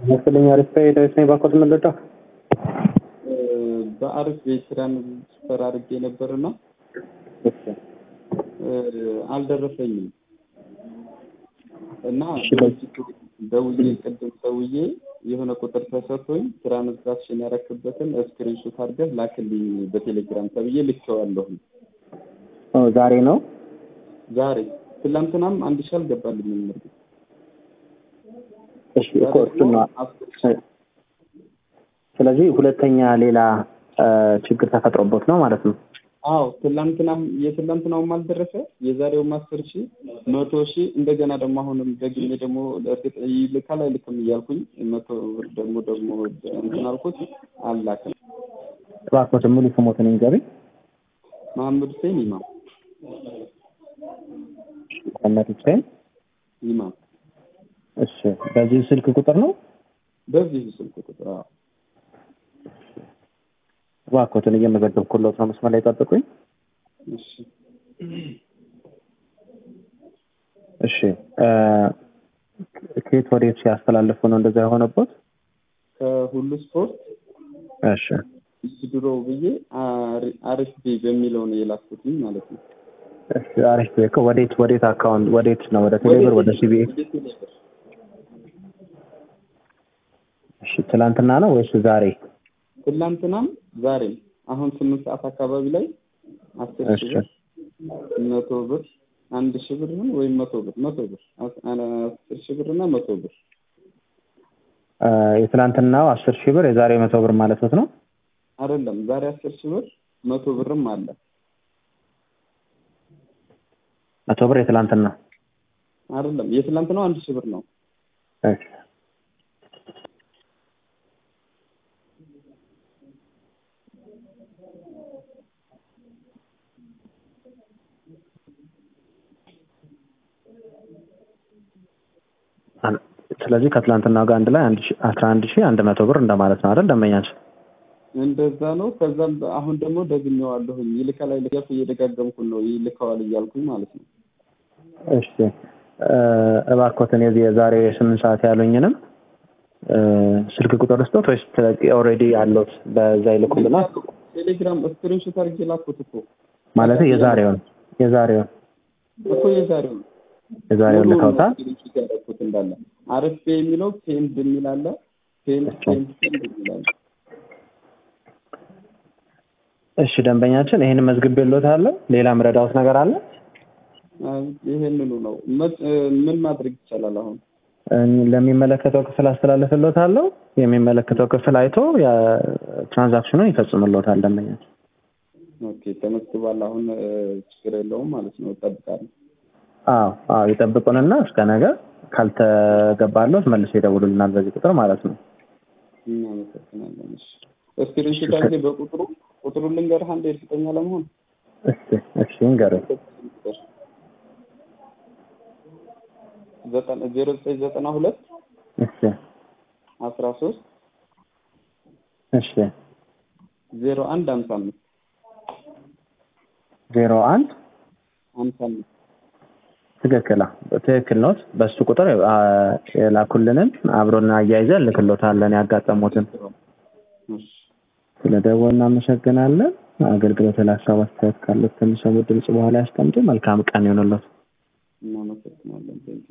መሰለኝ አሪፍ ዳዊት ነኝ ባኮት መለዳ በአሪፍ ቤት ትራንስፈር አድርጌ ነበርና አልደረሰኝም እና ደውዬ ቅድም ደውዬ የሆነ ቁጥር ተሰጥቶኝ ትራንዛክሽን ያረክበትን ስክሪንሾት አድርገህ ላክልኝ በቴሌግራም ተብዬ ልኬዋለሁ። ዛሬ ነው ዛሬ ትላንትናም አንድ ሺህ አልገባልኝም። እርግጥ እሺ እኮ እሱን ነው። ስለዚህ ሁለተኛ ሌላ ችግር ተፈጥሮበት ነው ማለት ነው። አዎ ትላንትናም የትላንትናውም አልደረሰ የዛሬውም አስር ሺህ መቶ ሺህ እንደገና ደግሞ አሁንም ደግሜ ደግሞ እርግጥ ይልካል አይልክም እያልኩኝ መቶ ብር ደግሞ ደግሞ እንትን አልኩት አላክም። እባክዎት ሙሉ ስሞትን ይንገሩኝ። መሐመድ ሁሴን ኢማም መሐመድ ሁሴን ኢማም። እሺ በዚህ ስልክ ቁጥር ነው? በዚህ ስልክ ቁጥር አዎ። እባክዎትን እየመዘገብኩሎት ነው። መስመር ላይ ጠብቁኝ። እሺ እሺ ከየት ወዴት ሲያስተላልፉ ነው እንደዛ የሆነበት? ከሁሉ ስፖርት እሺ ድሮ ብዬ አሪፍ ቤ በሚለው ነው የላኩትኝ ማለት ነው። እሺ አሪፍ ቤ እኮ ወዴት ወዴት አካውንት ወዴት ነው? ወደ ቴሌብር ወደ ሲቢኤ? ወደ ቴሌብር እሺ ትላንትና ነው ወይስ ዛሬ? ትላንትናም ዛሬም አሁን ስምንት ሰዓት አካባቢ ላይ አስር ሺህ ብር መቶ ብር አንድ ሺህ ብር ነው ወይም መቶ ብር መቶ ብር አስር ሺህ ብር እና መቶ ብር የትላንትናው አስር ሺህ ብር የዛሬ መቶ ብር ማለት ነው? አይደለም ዛሬ አስር ሺህ ብር መቶ ብርም አለ። መቶ ብር የትላንትና አይደለም የትላንትናው አንድ ሺህ ብር ነው። እሺ ስለዚህ ከትላንትና ጋር አንድ ላይ አስራ አንድ ሺህ አንድ መቶ ብር እንደማለት ነው አይደል? ደንበኛችን እንደዛ ነው። ከዛም አሁን ደግሞ ደግሜዋለሁኝ ይልካል አይልካል እየደጋገምኩን ነው ይልከዋል እያልኩኝ ማለት ነው። እሺ እባክዎትን የዚህ የዛሬ ስምንት ሰዓት ያሉኝንም ስልክ ቁጥር ስጦት ወይስ ኦልሬዲ አለዎት? በዛ ይልኩልናል። ቴሌግራም ስክሪንሾት አድርጌ ላኩት እኮ ማለት የዛሬውን የዛሬውን እኮ የዛሬውን የዛሬውን ልከውታል። ስክሪንሾት ያደረኩት እንዳለ አረፍ የሚለው ፔንድ የሚል አለ። ፔንድ ፔንድ ፔንድ የሚል አለ። እሺ ደንበኛችን ይህን መዝግቤልዎታለሁ። ሌላ ምረዳዎት ነገር አለ? ይሄንኑ ነው። ምን ማድረግ ይቻላል አሁን? ለሚመለከተው ክፍል አስተላልፍልዎታለሁ። የሚመለከተው ክፍል አይቶ ትራንዛክሽኑን ይፈጽምልዎታል ደንበኛችን። ኦኬ ተመዝግቧል። አሁን ችግር የለውም ማለት ነው። እጠብቃለሁ። አዎ አዎ ይጠብቁንና እስከ ነገ ካልተገባለት መልሶ ይደውሉልናል በዚህ ቁጥር ማለት ነው። እናመሰግናለን። እሺ ስክሪንሾት አድርጌ በቁጥሩ ቁጥሩን ልንገርህ አንዴ እርግጠኛ ለመሆን እሺ እሺ እንገሩኝ። ዘጠና ዜሮ ዘጠኝ ዘጠና ሁለት እሺ አስራ ሶስት እሺ ዜሮ አንድ ሀምሳ አምስት ዜሮ አንድ ሀምሳ አምስት ትክክል ትክክል ኖት። በሱ ቁጥር የላኩልንን አብሮና አያይዘን እንልክሎታለን ያጋጠሙትን። ስለ ደወል እናመሰግናለን። አገልግሎት ለሀሳብ አስተያየት ካለት ከሚሰሙት ድምጽ በኋላ ያስቀምጡ። መልካም ቀን ይሆንሎት። እናመሰግናለን።